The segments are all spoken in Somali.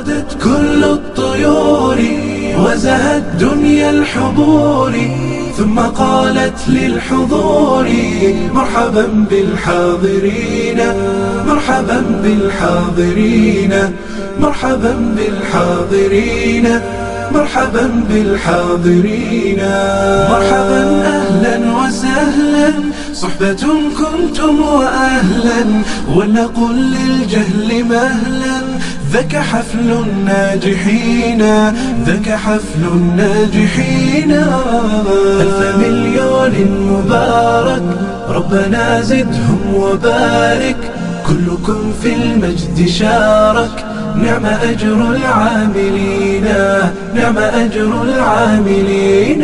وردت كل الطيور وزهت دنيا الحضور ثم قالت للحضور مرحبا بالحاضرين مرحبا بالحاضرين مرحبا بالحاضرين مرحبا بالحاضرين مرحبا أهلا وسهلا صحبة كنتم وأهلا ولنقل للجهل مهلا ذاك حفل الناجحين ذاك حفل الناجحين ألف مليون مبارك ربنا زدهم وبارك كلكم في المجد شارك نعم أجر العاملين نعم أجر العاملين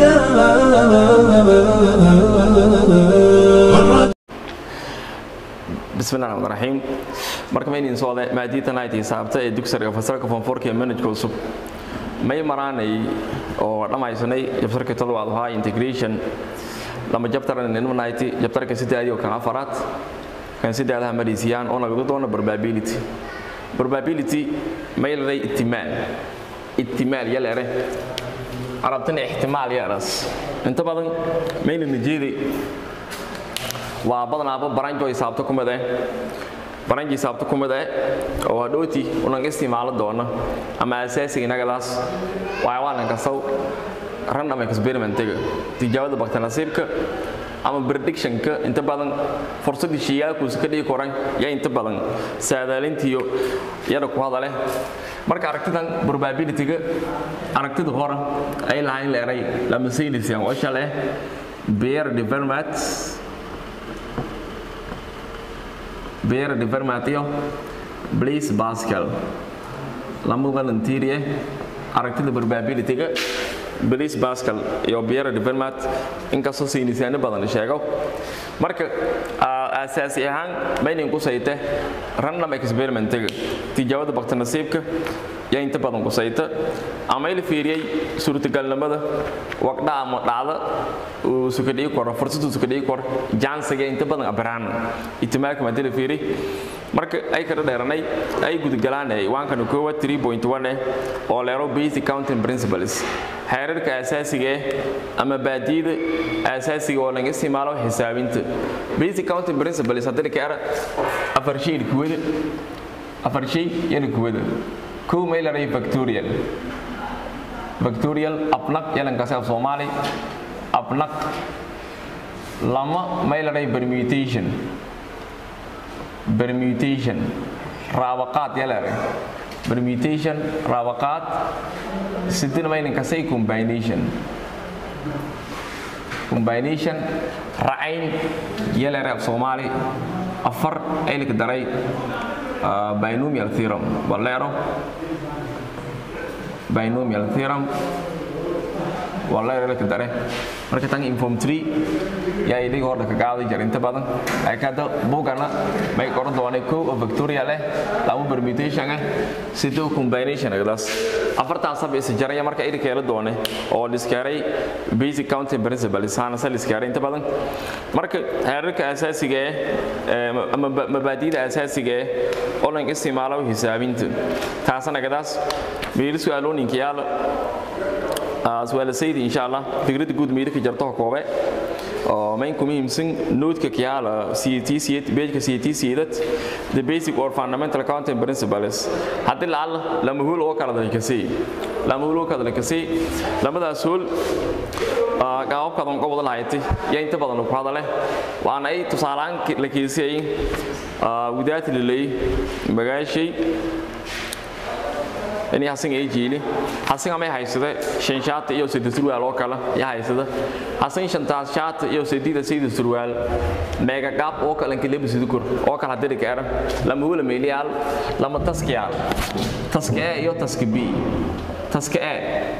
bismillahi raxmaan raxiim marka maynin sooda maadiitan ay xisaabta ee dugsiga fasalka fonforka ee manhajka cusub may maraanay oo dhammaysanay jabtarka toddobaad ahaa integration lama jabtaran inmanayty jabtarka sideedii oo kan afaraad kan sideedaha marisiiyaan oo nagadu doono probability probability may leedahay ihtimaal ihtimaal yaleere arabtana ixtimaal yaras inta badan mayna nijeeday waa badanaaba baranjo hisaabto ku mid eh baranji hisaabto ku mid eh oo hadhooti unaga isticmaalo doona ama asaasiga inagadaas waxyawaalan kasaw random experimentiga tijaabada baktanasiibka ama predictionka inta badan fursadii shayaalkuusa ka dhigi koran yaa inta badan saadaalintiyo yada ku hadaleh marka aragtidan probabilityga aragtida hore ay lahayn leeray lama saynisyan oo shaleh beer development beer developmentyo blaise pascal lama volunteerie aragtida probabilityga blaise pascal iyo beer development inkastoo saynisaano badan sheego marka asaasi ahaan maynin ku sayte random experimentiga tijaabada baktanasiibka yaa inta badan ku sayta ama ila fiiriyey suurtagalnimada waqdha ama dhacda uu sukadhigi karo fursadu sukadhigi karo jansiga inta badan abraan itimaalka maadila fiiri marka ay kala dheeranay ay gudagalaan waankana koowaad 3.1 eh oo leero basic counting principles xeerarka asaasiga eh ama baadiyada asaasiga oo laga isticmaalo xisaabinta basic counting principles haddii ka ara afar shay kuwada afar shay yana kuwada kow may leedahay factorial factorial abnaq yalankaasi af soomaali abnaq lama may leedahay permutation permutation raabaqaad ya leedahay permutation raabaqaad sidina maynankasay combination combination racayn ya leedahay af soomaali afar aylik daray binomial theorem waleero binomial theorem waleero aylik dare marka tan inform 3 yaa idhiga hordha ka qaaday jar inta badan laakiin hadda buugana may qoran doonay kow oo victoria leh laba permutation ah sidoo combination agdaas afartaas sab is jaraya marka idhi keela doone oo liskaaray basic counting principle saana sa liskaaray inta badan marka heerarka asaasiga ah ama mabaadiida asaasiga ah oo lan isticmaalo hisaabinta taasana agdaas meel su'aalooyinka yaala su'aalasaydi insha Allah fikradda guud meelka jarto koobe oo main ku muhiimsan noodka kiyaala CTC beejka CTC dad the basic or fundamental accounting principles hadii la lama hul oo kala dalkasi lama hul oo kala dalkasi lamadaas hul qaababkadan ka wada lahayti yaa inta badan ku hadale waana ay tusaalaan la kiisay wadaad lilay magaashay ini hasan ay jiili hasan ama haysada shan shaat iyo saddeed surwaal oo kale ya haysada hasan shantaas shaat iyo saddeed saddeed surwaal mega gap oo kale inka lebi sidii kor oo kale hadii ka era lama wala meeliyal lama taskiya taskiya iyo taski b taskiya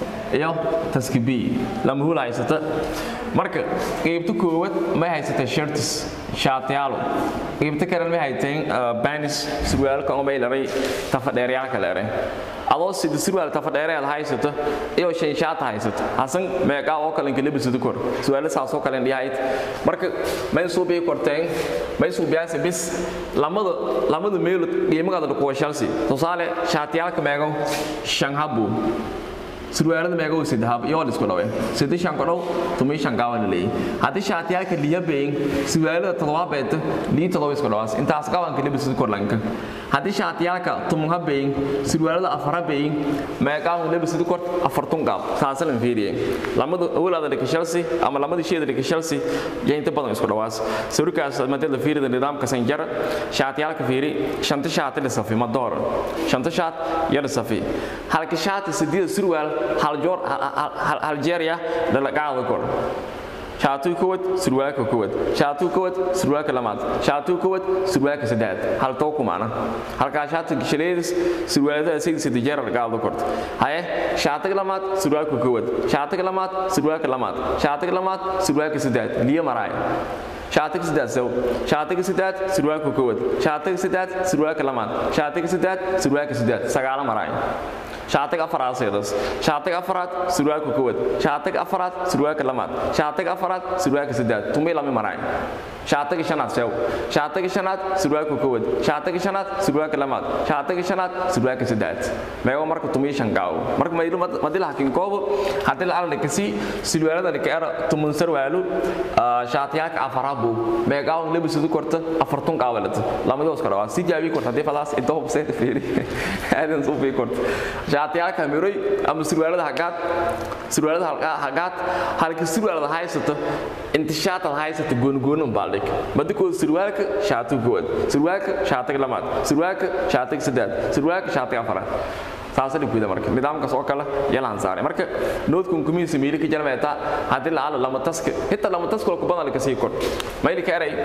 iyo taska b lama hul haysata marka qaybta koowaad may haysata shirtis shaatiyaalo qaybta kale may hayteen banis surwaalka oo may laray tafadheeryaalka leere adoo sida surwaal tafadheereed haysato iyo shan shaata haysato hasan meeqa oo kale inka labisada kor surwaal saas oo kale dhiyahayd marka may soo bay korteen may soo biyaasi bis lamada lamada meel qiimada ku washalsi tusaale shaatiyaalka meeqa shan habu surwaalada meega uu sadahab iyo isku dhawe sadii shan kodhow tumi shan gaawan leey hadii shaatiyaalka liya beeng surwaalada todoba beeta lii todoba isku dhawaas intaas gaawan kale bisu korlanka hadii shaatiyaalka tumunha beeng surwaalada afara beeng meeqa uu lebisu kor afartun gaab taasalan fiiriye lamadu awlaada dhika Chelsea ama lamadu sheeda dhika Chelsea jeynta badan isku dhawaas sawirkaas madada fiirida nidaamka sanjar shaatiyaalka fiiri shanta shaati la safi ma door shanta shaat yar safi halka shaati sidii surwaal hal joor hal jeeriya dhalaqaada kor shaatu kowad surwaalka kowad shaatu kowad surwaalka lamaad shaatu kowad surwaalka saddex hal too kumaana halka shaatu gishaleedis surwaalada sidii sidii jeer dhalaqaada kor haye shaatu lamaad surwaalka kowad shaatu lamaad surwaalka lamaad shaatu lamaad surwaalka saddex liya maraay shaatiga saddex saw shaatiga saddex surwaalka kowad shaatiga saddex surwaalka lamaad shaatiga saddex surwaalka saddex sagaala maraay shaatiga afaraad seedas shaatiga afaraad surwaalka kowad shaatiga afaraad surwaalka lamaad shaatiga afaraad surwaalka saddex tumay lama maraay shaatiga shanaad sew shaatiga shanaad surwaalka kowad shaatiga shanaad surwaalka lamaad shaatiga shanaad surwaalka saddex meego marka tumay shan gaaw marka mayru madila hakin koobo hadii la alna kasi surwaalada ka era tumun sarwaalu shaatiyaalka afaraad buu meegaaw lebisudu korta afartun qaawalad lamada iska dhawaa si jaabi korta hadii falaas inta hubsay fiiri aadan soo fi korta shaatiyaalka miray ama surwaalada hagaad surwaalada hagaad halka surwaalada haysato inta shaata haysato goongoon baaldik badiko surwaalka shaatu good surwaalka shaatiga lamaad surwaalka shaatiga saddex surwaalka shaatiga afaraad taasana guda marka nidaamkaas oo kale yalaan saaray marka noodkun kumiisa miili ka jarmeeta haddii la ala lama taska hitaa lama taska ku badan ka sii kor mayli ka eray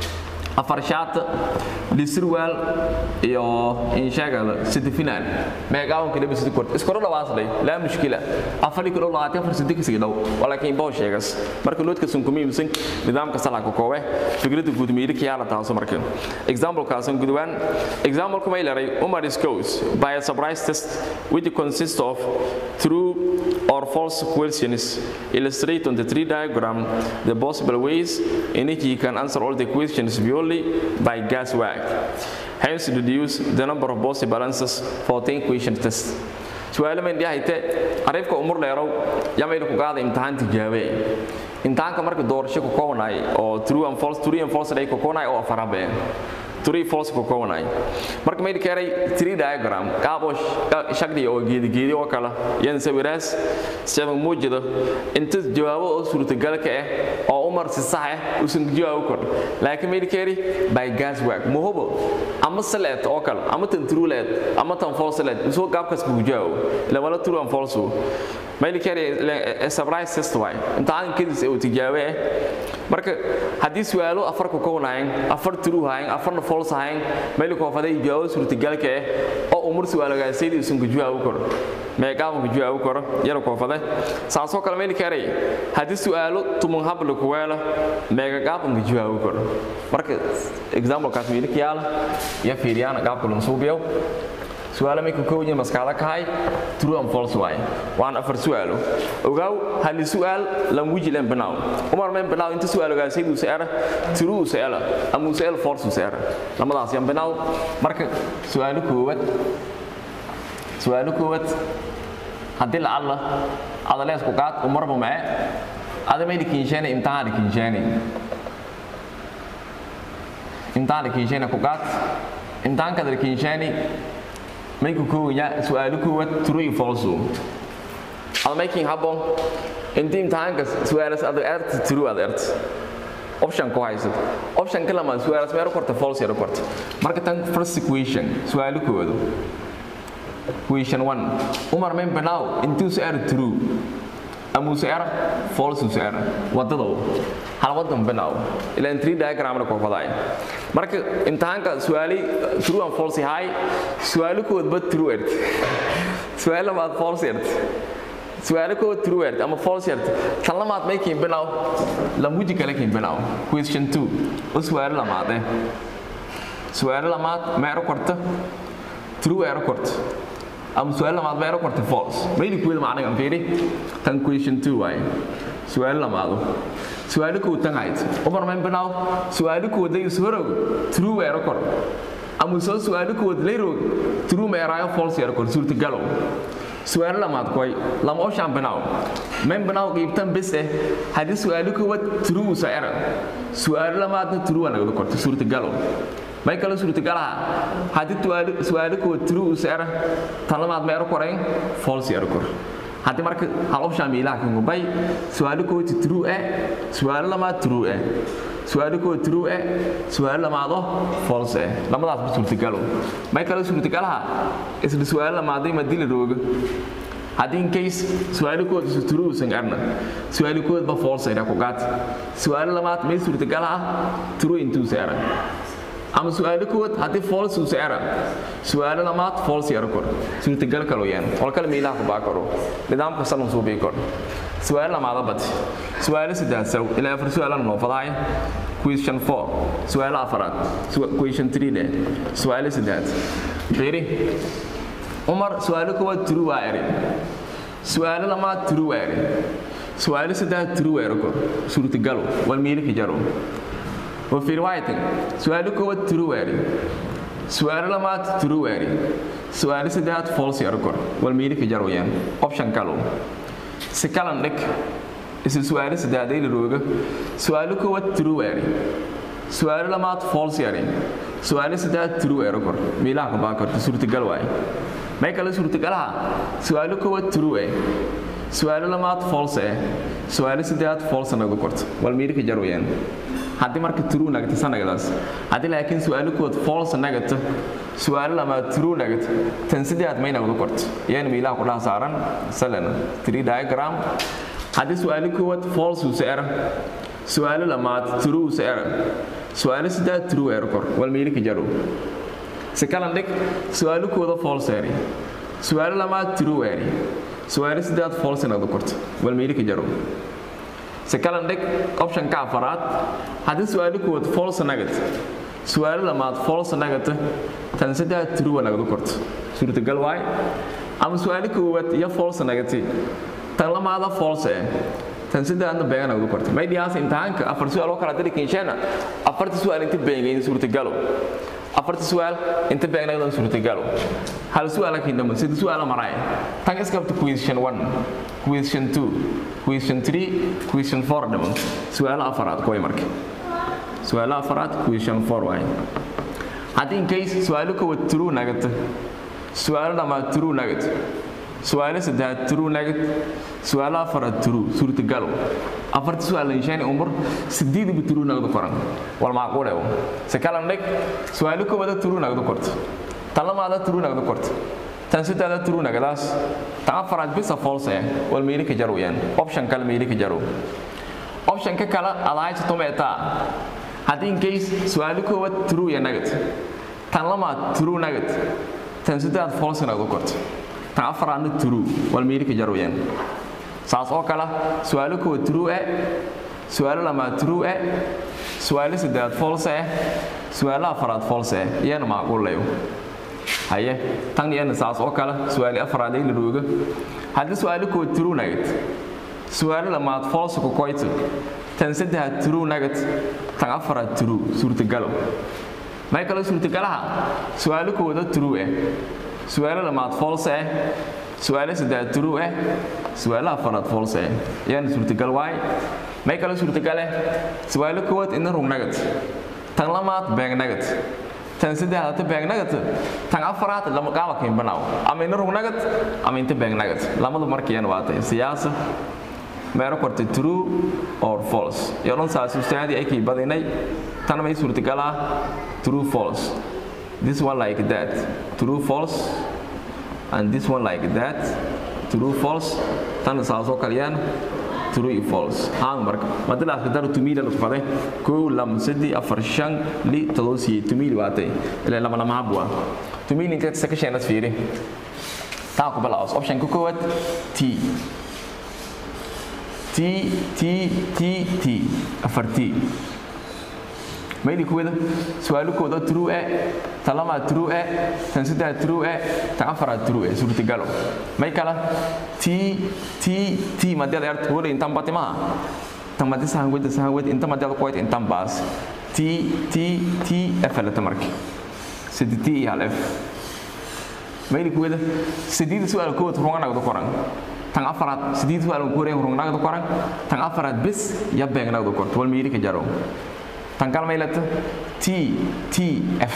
afar shaata lisirwaal iyo inshaagada sida final meegaawan kale bisidi kort iskoro dhawaaslay laa mushkila afari kilo labaatan afar sidi kasii dhow walaakiin boo sheegas marka loodka sun kuma iibsan nidaamka salaka koowe fikrada guud miiri kiyaala taaso marka example kaasan gudwaan example kuma ilaray umar is goes by a surprise test which consists of true or false questions illustrate on the tree diagram the possible ways in which you can answer all the questions purely by guess work. Hence, reduce the number of possible answers for 10 question test. su'aalo ma indhiya hayte ariifka umur dheerow yamayna ku qaada imtixaan tijaabe imtixaanka marka doorasho ku koobnay oo true and false true and false day ku koobnay oo afarabe true false ku koobnay marka may keenay tree diagram qaabo shaqdi oo geedi geedi oo kala yan sawiraas sabab muujida inta jawaabo oo suurtagal ka ah oo umar si sax ah usan jawaabo kor laakiin may keenay by gas work muhubo ama salat oo kala ama tan true leed ama tan false leed soo gaabkas ku jawaabo la wala true and false may keenay surprise test way imtixaan kadis oo tijaabe marka haddii su'aalo afar ku koonaayeen afar true haayeen afarna false haayeen meel ku faday jawaabo suurtagalka ah oo umur su'aalagaasaydi usan ku jawaabo karo meeqaaban ku jawaabo karo yar ku faday saasoo kale meel kaaray haddii su'aalo tumun habla ku weela meeqaaban ku jawaabo karo marka example kaas wiil kiyaala ya fiiriyana qaabka loo suubiyo su'aalo may ku kooban maskaxda ka hay true and false way waan afar su'aalo ogaaw hal su'aal lam wijilan banaaw umar men banaaw inta su'aal ogaa saydu saara true saala ama su'aal false saara lamadaas yan banaaw marka su'aalo koowad su'aalo koowad haddii la alla adalees ku qaad umar ba mae ada may dikinsheene imtixaan dikinsheene imtixaan dikinsheene ku qaad imtixaanka dikinsheene mayku kooya su'aalo koowaad true iyo false ada making habon intii imtixaanka su'aalas aad erta true aad erta option ku haysad option kala ma su'aalas meero korta false yaro korta marka tan first equation su'aalo koowaad question 1 umar men banaaw intuu su'aal true amu su'aal false su'aal wadada hal wadan banaaw ila tree diagram ko faday marka imtixaanka su'aali true and false hay su'aalo kood ba true ert su'aal ma false ert su'aalo koo true word ama false word tan lamaad may kiin binaw lamuji kale kiin binaw question 2 oo su'aalo lamaad eh su'aalo lamaad ma ero korta true ero korta ama su'aalo lamaad ma ero korta false mayli kuwada macnagan fiiri tan question 2 waaye su'aalo lamaado su'aalo koo tan hayd umar mayn binaw su'aalo koo day isorow true ero kor ama soo su'aalo koo leerow true ma erayo false ero kor suurtagalow su'aalo lamaad koy lama oshaan binaw mayn binaw qiibtan bis eh haddii su'aalo koowaad true usa era su'aalo lamaadna true waa nagada korta suurtagalow may kale suurtagalaha haddii su'aalo koowaad true usa era tan lamaad ma ero korayn false ero kor haddii marka hal option miilaha kan gubay su'aalo koowaad true eh su'aalo lamaad true eh su'aalo koowaad true eh su'aalo lamaado false eh lamadaas ba suurtagalo may kale suurtagalaha isla su'aalo lamaaday ma dila rooga haddii in case su'aalo koowaad isu true usan arna su'aalo koowaad ba false ira ku gaat su'aalo lamaad may suurtagalaha true intuu seera ama su'aalo koowaad haddii false uu seera su'aalo lamaad false yaro kor suurtagal kalo yaan wal kale miilaha ku baa karo nidaamka salan soo bii kor su'aalo lamaada bad su'aalo saddex saw ilaa afar su'aalan noo fadahay question 4 su'aalo afaraad question 3 de su'aalo saddex fiiri umar su'aalo koowaad true waa eri su'aalo lamaad true waa eri su'aalo saddex true waa eri kor suurtagalo wal miilika jaro وفي رواية سؤال كوت ترواري سؤال لما ترواري سؤال سدات فولس يركور والميري في جرويان اوبشن كالو سكالن لك اسم سؤال سدات دي لروغ سؤال كوت ترواري سؤال لما فولس يري سؤال سدات ترو يركور ميلا كباكر سورة قلواي ما يكلا سورة قلها سؤال كوت ترواري سؤال لما فولس سؤال سدات فولس نغكورت والميري في جرويان haddii marka true nagata sanagadaas haddii laakiin su'aalo kood false nagata su'aalo lama true nagata tan sideed may nagdo korto yaan miilaha ku dhaha saaran salan tree diagram haddii su'aalo kood false uu seera su'aalo lamaad true uu seera su'aalo sideed true eer kor wal miili ka jaro si kalan dhig su'aalo kooda false eeri su'aalo lamaad true eeri su'aalo sideed false nagdo korto wal miili ka jaro sekalan dhig option ka afaraad haddii su'aalo koowaad false nugget su'aalo lamaad false nugget tan saddex true nagadu korto suurtagal waay ama su'aalo koowaad iyo false nugget tan lamaada false eh tan saddexna been nagadu korto may dhiyaas imtixaanka afar su'aal oo kala diri kinsheena afarta su'aal inta beengayn suurtagalo afarta su'aal inta been nagadu suurtagalo hal su'aal laakiin dhama sida su'aal maray tan iskabta question 1 question 2 question 3 question 4 dhaman su'aalo afaraad kuway marka su'aalo afaraad question 4 waay haddii in case su'aalo koowaad true nagata su'aalo dhamaad true nagat su'aalo saddexaad true nagat su'aalo afaraad true suurtagalo afarta su'aal inshaani umur sideedba true nagadu koran wal macquul ewo si kalan dhig su'aalo koowaada true nagadu korto tan lamaada true nagadu korto tan sidaada true nagadaas tan afaraad bisa false eh wal meeli ka jaro yan option kale meeli ka jaro option ka kale adayta tometa haddii in case su'aalo koowaad true ya nagad tan lamaad true nagad tan sidaad false nagadu korto tan afaraadna true wal meeli ka jaro yan saas oo kale su'aalo koowaad true eh su'aalo lamaad true eh su'aalo sidaad false eh su'aalo afaraad false eh iyana macquul leeyo haye tan iyana saas oo kale su'aali afraad ay la rooga haddii su'aalo koowaad true nagad su'aalo lamaad false ku koyto tan saddexaad true nagad tan afraad true suurtagalo may kale suurtagalaha su'aalo koowaad true eh su'aalo lamaad false eh su'aalo saddexaad true eh su'aalo afraad false eh iyana suurtagal waay may kale suurtagale su'aalo koowaad ina rung nagad tan lamaad been nagad tan saddexaad ta been nagad tan afraad lama qaaba kayn banaaw ama ina rung nagad ama inta been nagad lamadu markiyana waa tay siyaasa meero kortay true or false iyo dhan saas ustaadi ay kii badinay tan may suurtagal ah true false this one like that true false and this one like that true false tan saas oo kaliyaan true iyo false haan marka madilaas ka daru tumila lagu faday kow lam sadi afar shan li tadoosi tumili waatay ilaa lama lama habwa tumili inta sakasheenas fiiri taa ku balaas option ku kowaad t t t t t afar t mayli kuwada su-aalo kooda true e tan lamaa true e tan saddex true e tan afaraad true e suurtagalo may kala t t t madiad erta wala intan bati maha tan madi sahan weda sahan wed inta madiad kuwayt intan baas t t t f alata marka sadi t iyo hal f mayli kuwada sideeda su-aal kood runganagda koran tan afaraad sideed su-aal kuwareen rungnagda koran tan afaraad bis ya beegnagda korto wal miiri ka jaro tan kale maylata t t f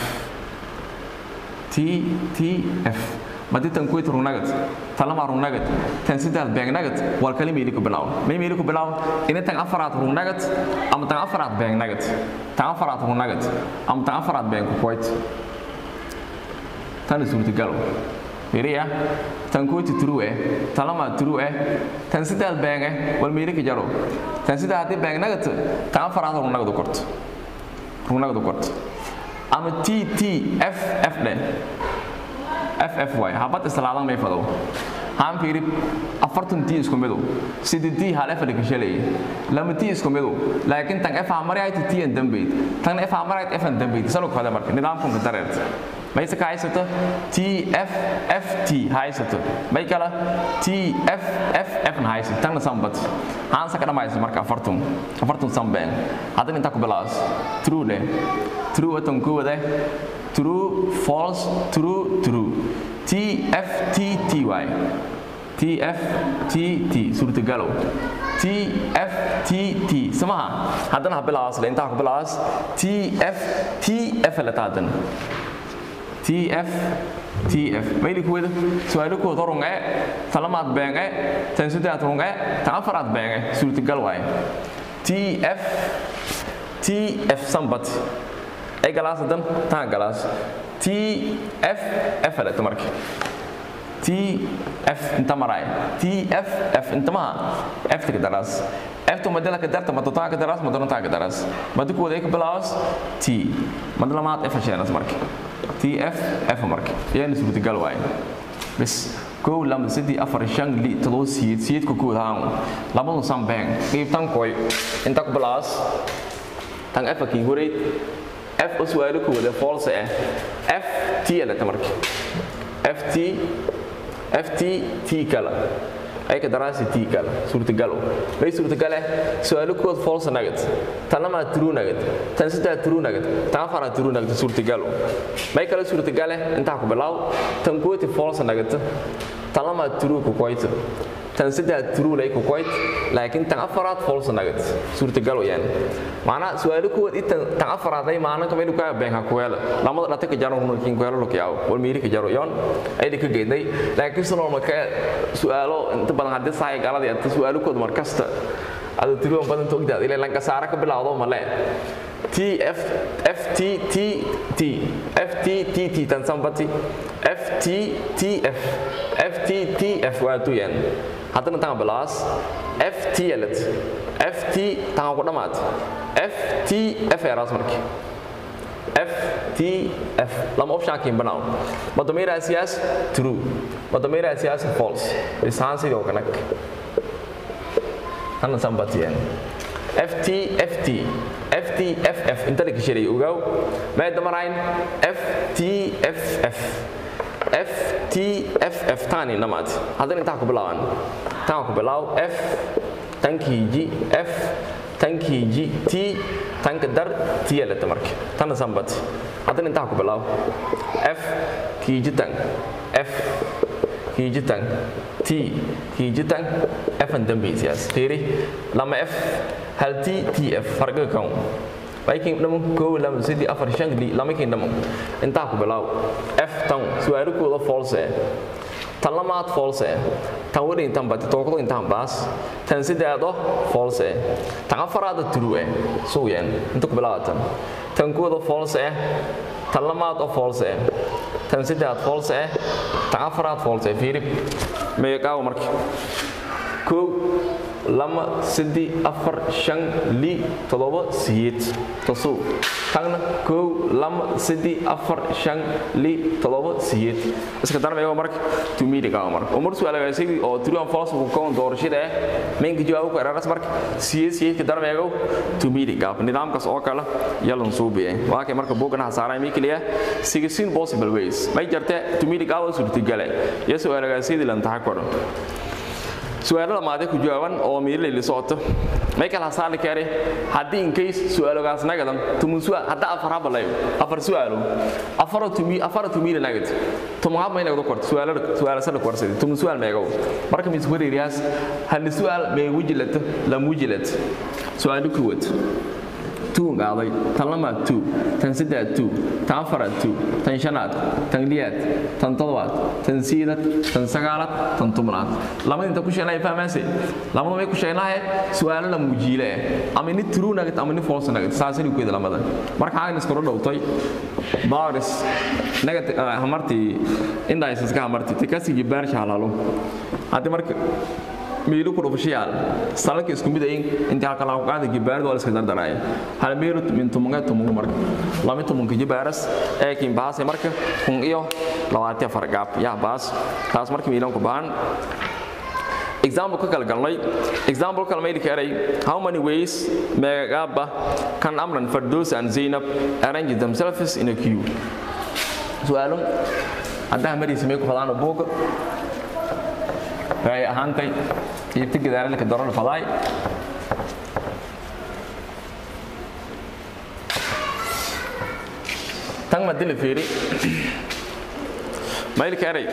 t t f madi tan kuwait rungnagad tan lama rungnagad tan saddex beegnagad wal kale miiri ku bilaaw may miiri ku bilaaw ina tan afaraad rungnagad ama tan afaraad beegnagad tan afaraad rungnagad ama tan afaraad beeng ku kuwait tan suurtagalo fiiriya tan kuwait true eh tan lama true eh tan saddex beeng eh wal miiri ka jaro tan saddex haddii beegnagad tan afaraad rungnagad u korto rungnagad u korto ama t t f f dheh f f y habad islaadan may fadow haan fiiri afartan t isku midow sidi t hal f dhika shalay lama t isku midow laakiin tan f hamarayt t an dambayd tan f hamarayt f an dambayd salo fada marka nidaamkunka dareerta mayse ka haysato t f f t haysato may kala t f f f na haysato tanna sambat haan saka dhamaysa marka afartun afartun sambeen haddana intaa ku bilaabas true dheh true watan kuwade true false true true t f t t y t f t t suurtagalow t f t t samaha haddana ha bilaabas le intaa ku bilaabas t f t f lata haddana t f t f mayli kuwada su-aalo kooda runge talamaad beenge tan saddex runge tan afaraad beenge suurtagal waaye t f t f sambat ay galaas hadan taan galaas t f f alata marka t f inta maraay t f f inta maha f taka daraas f to madala ka darta mado taa ka daraas madana taa ka daraas madi kuwada ay ka bilaabas t mad lamaad f hasheenas marka t f f marka yaana suurtagal waaye bas kow lama saddex afar shan li todoba siyeed siyeedka kood haan labadu sambeen qiibtan koy inta ku bilaabas tan f kii horeyd f oo su'aalo kooda false ah f t alata marka f t f t t kala ay ka daraasi t kala suurtagalo may suurtagale su'aalo kood false nagad tan lama true nagad tan saddex true nagad tan afar true nagad suurtagalo may kala suurtagale intaa ku bilaaw tan kooti false nagad tan lama true ku koyto tan saddex true lay ku koyt laakiin tan afaraad false nagad suurtagal wayaan macnaa su'aalo kuwad intan tan afaraad ay maanan kamay ku been ha kuwela lamada dhata ka jaro hunu kin kuwela lokiyaaw wal miiri ka jaro yon ay dhika geeday laakiin soo marka su'aalo inta badan hadii saay galada inta su'aalo kood mar kasta adu tiro badan toogdaad ilaa lanka saara ka bilaawdo male T F F T T T F T T T tan sambati F T T F F T T F waa tu yan haddana tan bilaas F T elet F T tan ku dhamaad F T F eraas markii F T F lama option kin banaaw madomira siyaas true madomira siyaas false isaan sidoo kanak tan sambati yan FT FT FT FF inta la gashay ogaw ma damarayn FT FF FT FF tani namaad hadan inta ku bilaaban tan ku bilaaw F tankii G F tankii G T tanka dar T la tamark tan sambat hadan inta ku bilaaw F kii jitan F kii jitan T kii jitan F an dambi siyaas fiiri lama F hal T T F farqiga kan laakiin dhaman koow lama sidii afar shan li lama kiin dhaman intaa ku bilaaw F tan su'aalo kooda false tan lamaad false tan wadi intan bad tookado intan baas tan sidaado false tan afaraad true soo yaan inta ku bilaawatan tan kooda false tan lamaad oo false tan sidaad false tan afaraad false fiiri meeqaaw markii koow lama saddex afar shan li toddoba siyeed tasuu tagna kow lama saddex afar shan li toddoba siyeed iska darmeego marka tumiidhigaa marka umar su'aalagaasigi oo true and false ku koon doorashada ah meenka jawaabo ku eraras marka siyeed siyeedka darmeego tumiidhigaa nidaamkaas oo kale yalan suubiye waa kay marka buugana hasaaray mikliya sixteen possible ways may jirta tumiidhigaa waa suurtagale iyo su'aalagaasidi lan taxa koro su-aalada maade ku jawaaban oo miirleyli socoto michael hasaali kare haddii in case su-aalogaas nagadan tumun su'aal hadda afar habalayo afar su-aalo afaro tumi afaro tumile nagad tumun hab may nagdo korto su-aalada su-aala sana korsadi tumun su-aal meego marka mis wareeriyaas hal su-aal mee wujilat lam wujilat su-aalu kuwad tuun qaaday tan lamaad tuu tan saddeaad tuu tan afaraad tuu tan shanaad tan liyaad tan todobaad tan siidad tan sagaalaad tan tobnaad lamada inta ku sheegnaya fahmaase lamada may ku sheegnahay su-aalo la muujiile eh ama ni true nugget ama ni false nugget saasani ku yada lamada marka xagan iskula dhowtay baris nugget hamartii indaas iska hamartii tikasi jibaarsha halaalo haddii marka miilu ku dhufashayaal salalka isku mid ayin intii halka lagu qaada gibaarada waa la iska dardaraaya hal miilu min tumunga tumungu marka lama tumunka jibaaras ee kin baase marka kun iyo labaatan afar gaab yaa baas taas marka miilan ku baahan example ka kala galnay example kala mayli karay how many ways megaba can amran fardos and zainab arrange themselves in a queue su'aalo haddaa mariisa may ku fadaan buuga waxay ahaantay iibta gadaalka dorar fadaay tan ma dili fiiri mailka eray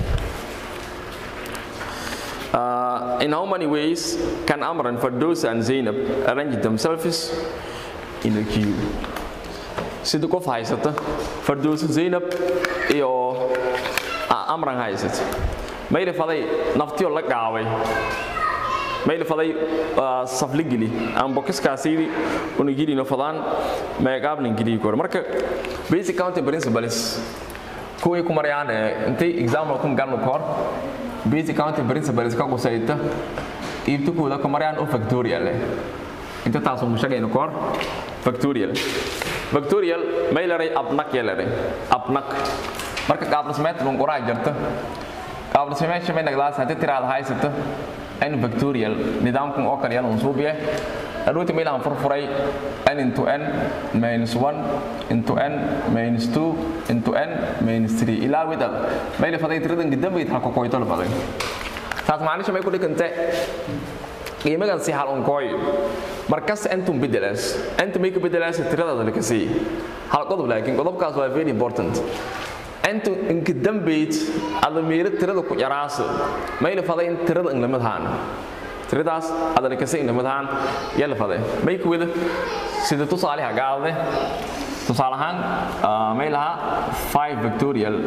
Uh, in how many ways can Amran, Fardosa, and Zainab arrange themselves in a queue? Sida qof haysata Fardosa, Zainab iyo Amran haysata mayli faday naftiyo la gaabay mayli faday safli geli aan bokiskaasiidi una gelino fadaan meegaabnin geliyi kore marka basic counting principles kuwii ku marayaan intay example ku galno kahor basic counting principles ka qusayta iibtukooda ku marayaan oo factorial eh inta taasoo mushagayno kahor factorial factorial maylaray abnak yelaray abnak marka qaabdhismeed lunquraa jirta qaabdhismeed shamay nagdaas haddii tiraada haysata n factorial nidaamkan oo kale yan unsuubiye adhooti maylahan furfuray n into n minus 1 into n minus 2 into n minus 3 ilaa widad mayli faday tiradan gidambayd halka koyto la baday taas macnisha may ku dhigante qiimagan si hal unkooy markas entum bedelaas entum may ka bedelaas tiradaada la kasii hal qodob laakiin qodobkaas waa very important intu inka dambayd ada meelo tirada ku yaraasa mayla faday in tirada inlamadahaan tiradaas adana kase inlamadahaan yala faday may ku wada sida tusaaleha gaadade tusaale ahaan may lahaa 5 victorial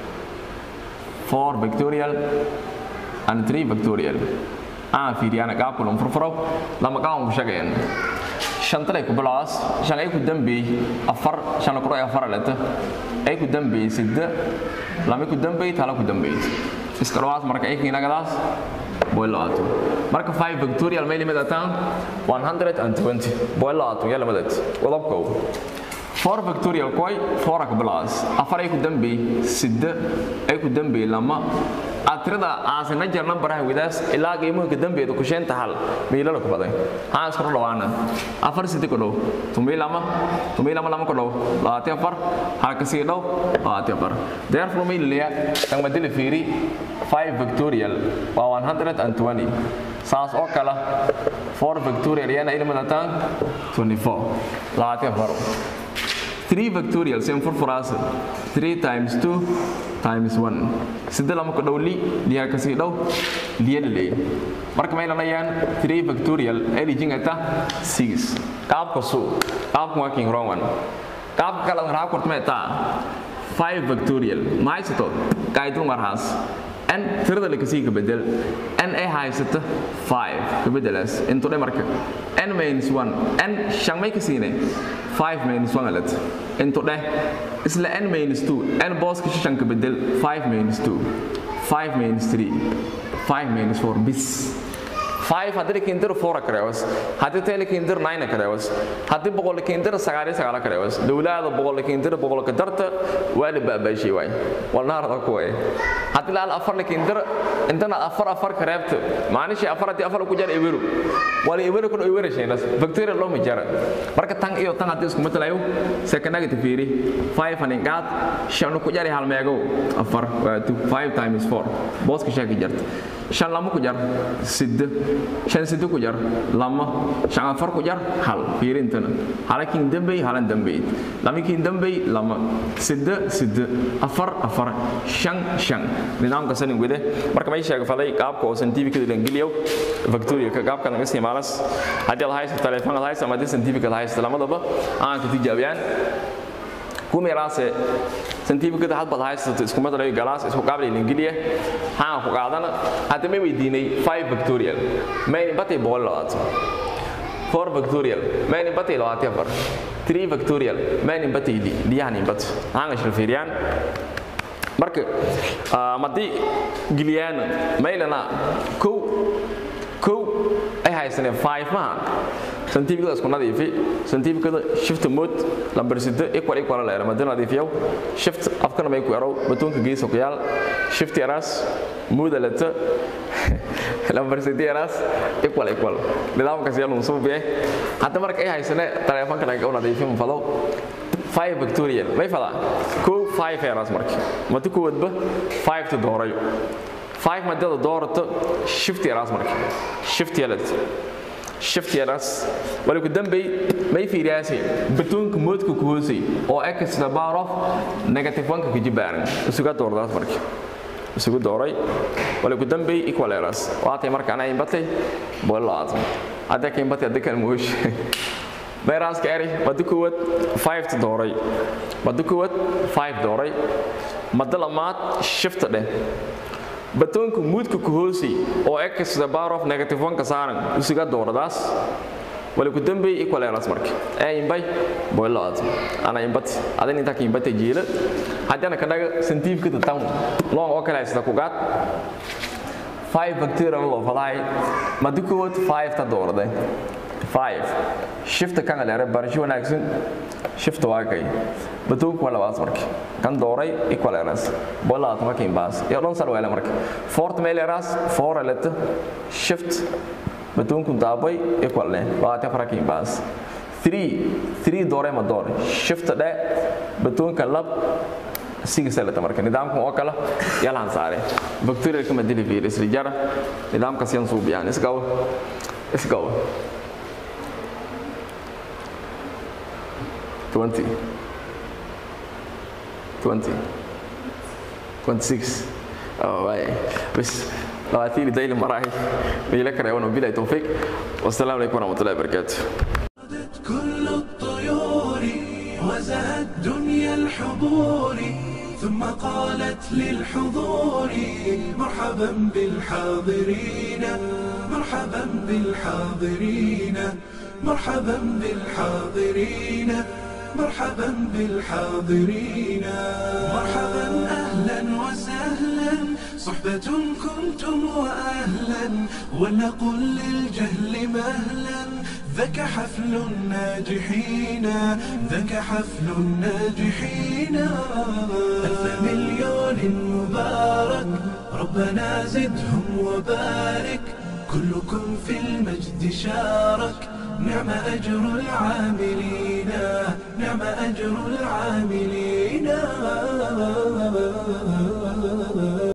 4 victorial and 3 victorial aan fiiriyana qaabkulan furfuro lama qaban ku shaqeyn shantalay ku bilaas shan ay ku dambeey afar shan la kuro afar leta ay ku dambeey sidda lama ku dambeey tala ku dambeey iska dhawaas marka ay kinagadaas boilaato marka 5 victorial may limada tan 120 boilaato yala madad wadabko 4 victorial koy 4 ka bilaas afar ay ku dambeey sidda ay ku dambeey lama atirada aasina jar nambaraha widaas ilaa qiimuhu ka dambeedu ku sheenta hal miilala ku baday haan iskor dhawaana afar sidi ku dhow tumii lama tumii lama lama ku dhow labaati afar hal ka sii dhow labaati afar therefore miilaya tan madili fiiri 5 victorial waa 120 saas oo kala 4 victorial yana ilmadataan 24 labaati afar 3 victorial same furfuraas 3 times 2 times 1 sida lama ku dhow li liya kasii dhow liya laleey marka may lanayaan 3 victorial ay lijin ata 6 qaabka suu qaabka waa king wrong one qaabka kale waxaa kortmay taa 5 victorial maaysato kaydun marhaas n tirada la kasii ka bedel n ay haysata 5 ka bedelaas intu dhe marka n minus 1 n shan may ka siinay 5 minus 1 alat intu dheh isla n minus 2 n booska shan ka bedel 5 minus 2 5 minus 3 5 minus 4 bis 5 haddii kiindir 4 kareewas haddii tele kiindir 9 kareewas haddii boqol kiindir 9 9 kareewas dawlaada boqol kiindir boqol ka darta waa la baabaashay waay walnaarada ku way haddii la afar kiindir intana afar afar kareebta maanishi afar haddii afar ku jar eberu wala eberu kun eberu shaynas bacteria loo ma jara marka tan iyo tan haddii isku matalayo second negative fiiri 5 hanin qaad shan ku jari hal meego afar waa 5 times 4 booska sheegi jarta shan lama ku jar sidde shan sidde ku jar lama shan afar ku jar hal fiirintana halakin dambey halan dambey lamakin dambey lama sidde sidde afar afar shan shan nidaamka sanin wede marka may sheega faday qaabka oo scientific la geliyo victoria ka qaabka laga isticmaalas haddii aad hayso telefoon aad hayso ama haddii scientific aad hayso lamadaba aan ka tijaabiyaan kumiraase scientificada had baad haysato isku madalayo galaas isku qaabli ingiliya haan ku qaadana hadda may weydiinay 5 factorial mayni batay boqol labaad 4 factorial mayni batay labaad afar 3 factorial mayni batay li liyani bat haan shil fiiriyaan marka madii giliyana maylana kow kow ay haysaneen 5 maaha scientificada isku nadiifi scientificada shift mode lambar sida equal equal la yaraahdo nadiifiyo shift afkana may ku yaraw batoonka geeso ku yaal shift yaras mode lata lambar sida yaras equal equal nidaamkaas yaa lagu soo biye hadda marka ay haysane telefoonka laga nadiifin falo 5 factorial may fala ko 5 yaras marka madu ku wadba 5 to doorayo 5 madada doorato shift yaras marka shift yalat shift yaras wali ku dambay may fiiriyaasay batoonka moodka ku hoosay oo x the power of negative 1 ka jibaaran isuga doordaas markii isugu dooray wali ku dambay equal yaras waatay marka ana imbatay boolaad hadda ka imbatay hadda kan moosh bayraska eri madu kuwad 5 dooray madu kuwad 5 dooray madalamaad shift dheh batoonka muudka ku hoosay oo x the power of negative 1 ka saaran isuga dooradaas wali ku dambay equal eras marka ee imbay boilaad ana imbat adan inta ka imbate jeela hadana ka dhaga scientific ka tan long oo kale isla ku gaad 5 bacteria loo falay madikood 5 ta doorday 5 shift kan la rab barasho wanaagsan shift waa kay batoonku waa labaad marka kan dooray equal eras boilaad marka imbaas iyo dhan sar weela marka fourth male eras 4 eleta shift batoonku daabay equal leh labaatan fara ka imbaas 3 3 doore ma door shift dhe batoonka lab siga salata marka nidaamkan oo kale yalaan saare bacteria kama dili virus rijara nidaamka siyan suubiyaan isgaw isgaw 20 20 26 oh way بس لواتيلي دايلي مراحل بيلك رأيونا وبيلا توفيق والسلام عليكم ورحمة الله وبركاته كل الطيور وزهت دنيا الحضور ثم قالت للحضور مرحبا بالحاضرين مرحبا بالحاضرين مرحبا بالحاضرين مرحبا بالحاضرين مرحبا اهلا وسهلا صحبة كنتم واهلا ولنقل للجهل مهلا ذاك حفل الناجحين ذاك حفل الناجحين ألف مليون مبارك ربنا زدهم وبارك كلكم في المجد شارك نعم أجر العاملين نعم أجر العاملين